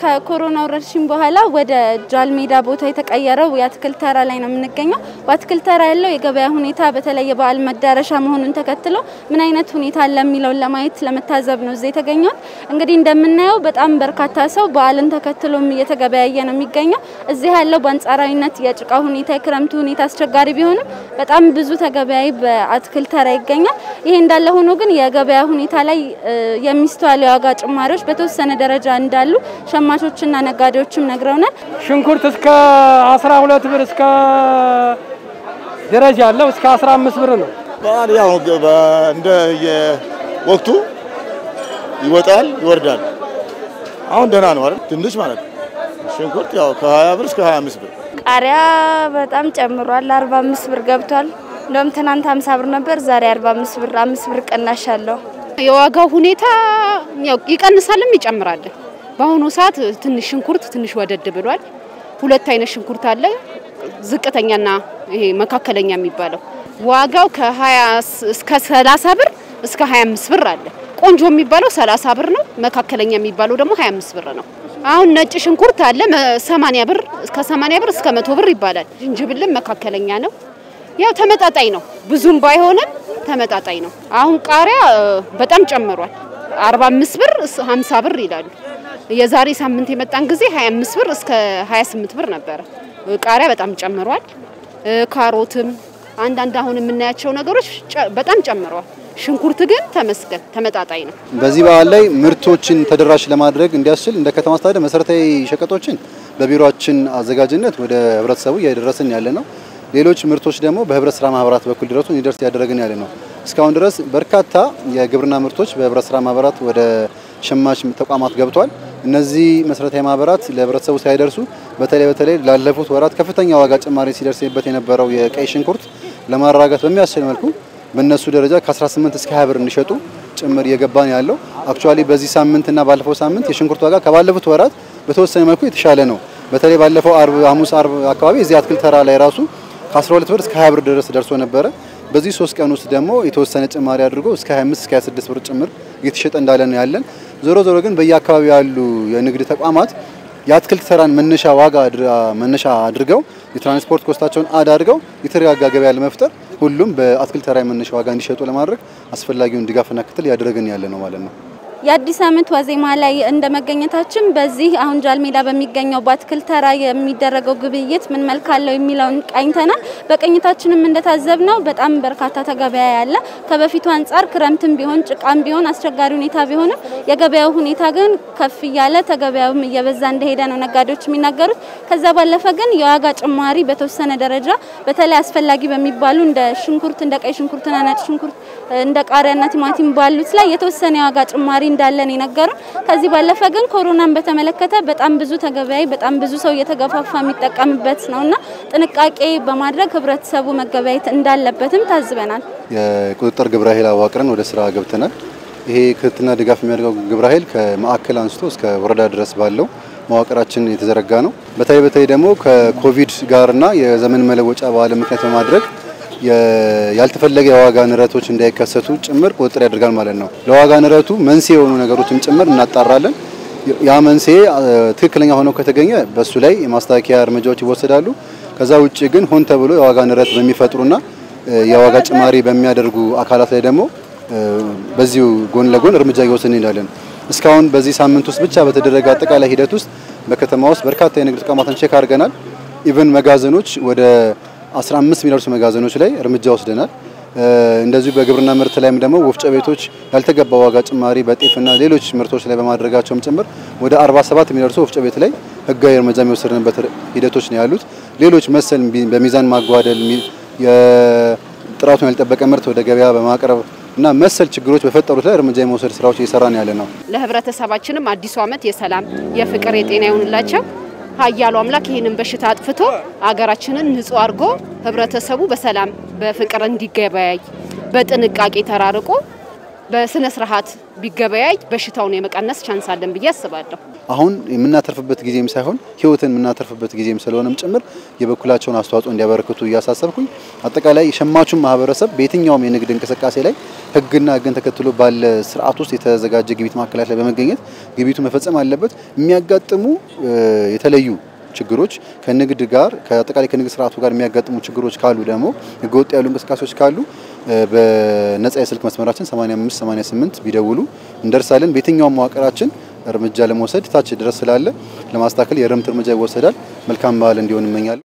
ከኮሮና ወረርሽኝ በኋላ ወደ ጃልሜዳ ቦታ የተቀየረው የአትክልት ተራ ላይ ነው የምንገኘው። በአትክልት ተራ ያለው የገበያ ሁኔታ በተለይ የበዓል መዳረሻ መሆኑን ተከትሎ ምን አይነት ሁኔታ አለ የሚለውን ለማየት ለመታዘብ ነው እዚህ የተገኘው። እንግዲህ እንደምናየው በጣም በርካታ ሰው በዓልን ተከትሎም እየተገበያየ ነው የሚገኘው። እዚህ ያለው በአንጻራዊነት የጭቃ ሁኔታ፣ የክረምቱ ሁኔታ አስቸጋሪ ቢሆንም በጣም ብዙ ተገበያይ በአትክልት ተራ ይገኛል። ይሄ እንዳለ ሆኖ ግን የገበያ ሁኔታ ላይ የሚስተዋሉ የዋጋ ጭማሪዎች በተወሰነ ደረጃ እንዳሉ ሸማቾችና ነጋዴዎችም ነግረውናል። ሽንኩርት እስከ 12 ብር እስከ ደረጃ አለው እስከ 15 ብር ነው። በዓል ያው እንደ የወቅቱ ይወጣል ይወርዳል። አሁን ደህና ነው አይደል? ትንሽ ማለት ነው። ሽንኩርት ያው ከ20 ብር እስከ 25 ብር። ቃሪያ በጣም ጨምሯል። 45 ብር ገብቷል። እንደውም ትናንት 50 ብር ነበር፣ ዛሬ 45 ብር፣ 5 ብር ቅናሽ አለው። የዋጋው ሁኔታ ያው ይቀንሳልም ይጨምራል። በአሁኑ ሰዓት ትንሽ ሽንኩርት ትንሽ ወደድ ብሏል። ሁለት አይነት ሽንኩርት አለ፣ ዝቅተኛና ይሄ መካከለኛ የሚባለው ዋጋው ከ20 እስከ 30 ብር እስከ 25 ብር አለ። ቆንጆ የሚባለው 30 ብር ነው። መካከለኛ የሚባለው ደግሞ 25 ብር ነው። አሁን ነጭ ሽንኩርት አለ 80 ብር እስከ 80 ብር እስከ 100 ብር ይባላል። ዝንጅብልም መካከለኛ ነው። ያው ተመጣጣኝ ነው። ብዙም ባይሆንም ተመጣጣኝ ነው። አሁን ቃሪያ በጣም ጨምሯል። 45 ብር 50 ብር ይላሉ። የዛሬ ሳምንት የመጣን ጊዜ 25 ብር እስከ 28 ብር ነበረ። ቃሪያ በጣም ጨምሯል። ካሮትም አንዳንድ አሁን የምናያቸው ነገሮች በጣም ጨምረዋል። ሽንኩርት ግን ተመስገን ተመጣጣኝ ነው። በዚህ በዓል ላይ ምርቶችን ተደራሽ ለማድረግ እንዲያስችል እንደ ከተማ አስተዳደር መሰረታዊ ሸቀጦችን በቢሮችን አዘጋጅነት ወደ ህብረተሰቡ እያደረስን ያለ ነው። ሌሎች ምርቶች ደግሞ በህብረት ስራ ማህበራት በኩል ድረሱ እንዲደርስ እያደረግን ያለ ነው። እስካሁን ድረስ በርካታ የግብርና ምርቶች በህብረት ስራ ማህበራት ወደ ሸማች ተቋማት ገብቷል። እነዚህ መሰረታዊ ማህበራት ለህብረተሰቡ ሳይደርሱ በተለይ በተለይ ላለፉት ወራት ከፍተኛ ዋጋ ጭማሪ ሲደርስበት የነበረው የቀይ ሽንኩርት ለማረጋጋት በሚያስችል መልኩ በእነሱ ደረጃ ከ18 እስከ 20 ብር እንዲሸጡ ጭምር እየገባን ያለው አክቹአሊ በዚህ ሳምንትና ባለፈው ሳምንት የሽንኩርት ዋጋ ከባለፉት ወራት በተወሰነ መልኩ የተሻለ ነው። በተለይ ባለፈው አርብ፣ ሐሙስ፣ አርብ አካባቢ እዚህ አትክልት ተራ ላይ ራሱ ከ12 ብር እስከ 20 ብር ድረስ ደርሶ ነበረ። በዚህ ሶስት ቀን ውስጥ ደግሞ የተወሰነ ጭማሪ አድርጎ እስከ 25 እስከ 26 ብር ጭምር እየተሸጠ እንዳለ ነው ያለን። ዞሮ ዞሮ ግን በየአካባቢው ያሉ የንግድ ተቋማት የአትክልት ተራን መነሻ ዋጋ መነሻ አድርገው የትራንስፖርት ኮስታቸውን አድ አድርገው የተረጋጋ ገበያ ለመፍጠር ሁሉም በአትክልት ተራ መነሻ ዋጋ እንዲሸጡ ለማድረግ አስፈላጊውን ድጋፍና ክትል እያደረግን ያለ ነው ማለት ነው። የአዲስ ዓመት ዋዜማ ላይ እንደ መገኘታችን በዚህ አሁን ጃልሜዳ በሚገኘው በአትክልት ተራ የሚደረገው ግብይት ምን መልክ አለው የሚለውን ቃኝተናል። በቅኝታችንም እንደታዘብነው በጣም በርካታ ተገበያ ያለ ከበፊቱ አንጻር ክረምትም ቢሆን ጭቃም ቢሆን አስቸጋሪ ሁኔታ ቢሆንም የገበያው ሁኔታ ግን ከፍ እያለ ተገበያውም እየበዛ እንደሄደ ነው ነጋዴዎች የሚናገሩት። ከዛ ባለፈ ግን የዋጋ ጭማሪ በተወሰነ ደረጃ በተለይ አስፈላጊ በሚባሉ እንደ ሽንኩርት እንደ ቀይ ሽንኩርትና ነጭ ሽንኩርት እንደ ቃሪያና ቲማቲም ባሉት ላይ የተወሰነ የዋጋ ጭማሪ እንዳለን የነገሩን። ከዚህ ባለፈ ግን ኮሮናን በተመለከተ በጣም ብዙ ተገበያይ በጣም ብዙ ሰው እየተገፋፋ የሚጠቀምበት ነውና ጥንቃቄ በማድረግ ህብረተሰቡ መገበያየት እንዳለበትም ታዝበናል። የቁጥጥር ግብረ ኃይል አዋቅረን ወደ ስራ ገብተናል። ይሄ ክትትልና ድጋፍ የሚያደርገው ግብረ ኃይል ከማዕከል አንስቶ እስከ ወረዳ ድረስ ባለው መዋቅራችን የተዘረጋ ነው። በተለይ በተለይ ደግሞ ከኮቪድ ጋርና የዘመን መለወጫ በዓል ምክንያት በማድረግ ያልተፈለገ የዋጋ ንረቶች እንዳይከሰቱ ጭምር ቁጥጥር ያደርጋል ማለት ነው። ለዋጋ ንረቱ መንስኤ የሆኑ ነገሮችን ጭምር እናጣራለን። ያ መንስኤ ትክክለኛ ሆነው ከተገኘ በሱ ላይ የማስተካከያ እርምጃዎች ይወሰዳሉ። ከዛ ውጭ ግን ሆን ተብሎ የዋጋ ንረት በሚፈጥሩና የዋጋ ጭማሪ በሚያደርጉ አካላት ላይ ደግሞ በዚሁ ጎን ለጎን እርምጃ እየወሰድን እንሄዳለን። እስካሁን በዚህ ሳምንት ውስጥ ብቻ በተደረገ አጠቃላይ ሂደት ውስጥ በከተማ ውስጥ በርካታ የንግድ ተቋማትን ቼክ አድርገናል። ኢቨን መጋዘኖች ወደ 15 የሚደርሱ መጋዘኖች ላይ እርምጃ ወስደናል። እንደዚሁ በግብርና ምርት ላይም ደግሞ ወፍጮ ቤቶች ያልተገባ ዋጋ ጭማሪ በጤፍና ሌሎች ምርቶች ላይ በማድረጋቸውም ጭምር ወደ 47 የሚደርሱ ወፍጮ ቤት ላይ ህጋዊ እርምጃ የሚወሰድንበት ሂደቶች ነው ያሉት። ሌሎች መሰል በሚዛን ማጓደል፣ ጥራቱን ያልጠበቀ ምርት ወደ ገበያ በማቅረብ እና መሰል ችግሮች በፈጠሩት ላይ እርምጃ የመውሰድ ስራዎች እየሰራን ያለ ነው። ለህብረተሰባችንም አዲሱ ዓመት የሰላም የፍቅር፣ የጤና ይሁንላቸው። ኃያሉ አምላክ ይህንን በሽታ አጥፍቶ አገራችንን ንጹህ አድርጎ ህብረተሰቡ በሰላም በፍቅር እንዲገበያይ በጥንቃቄ ተራርቆ በስነ ስርዓት ቢገበያይ በሽታውን የመቀነስ ቻንስ አለን ብዬ አስባለሁ። አሁን የምናተርፍበት ጊዜም ሳይሆን ህይወትን የምናተርፍበት ጊዜም ስለሆነም ጭምር የበኩላቸውን አስተዋጽኦ እንዲያበረክቱ እያሳሰብኩኝ አጠቃላይ የሸማቹን ማህበረሰብ በየትኛውም የንግድ እንቅስቃሴ ላይ ህግና ህግን ተከትሎ ባለ ስርዓት ውስጥ የተዘጋጀ ግብይት ማዕከላት ላይ በመገኘት ግብይቱ መፈጸም አለበት። የሚያጋጥሙ የተለዩ ችግሮች ከንግድ ጋር ከአጠቃላይ ከንግድ ስርዓቱ ጋር የሚያጋጥሙ ችግሮች ካሉ ደግሞ ህገወጥ ያሉ እንቅስቃሴዎች ካሉ በነጻ የስልክ መስመራችን 85 88 ቢደውሉ እንደርሳለን። በየትኛውም መዋቅራችን እርምጃ ለመውሰድ ታች ድረስ ስላለ ለማስተካከል የእርምት እርምጃ ይወሰዳል። መልካም በዓል እንዲሆን እመኛለሁ።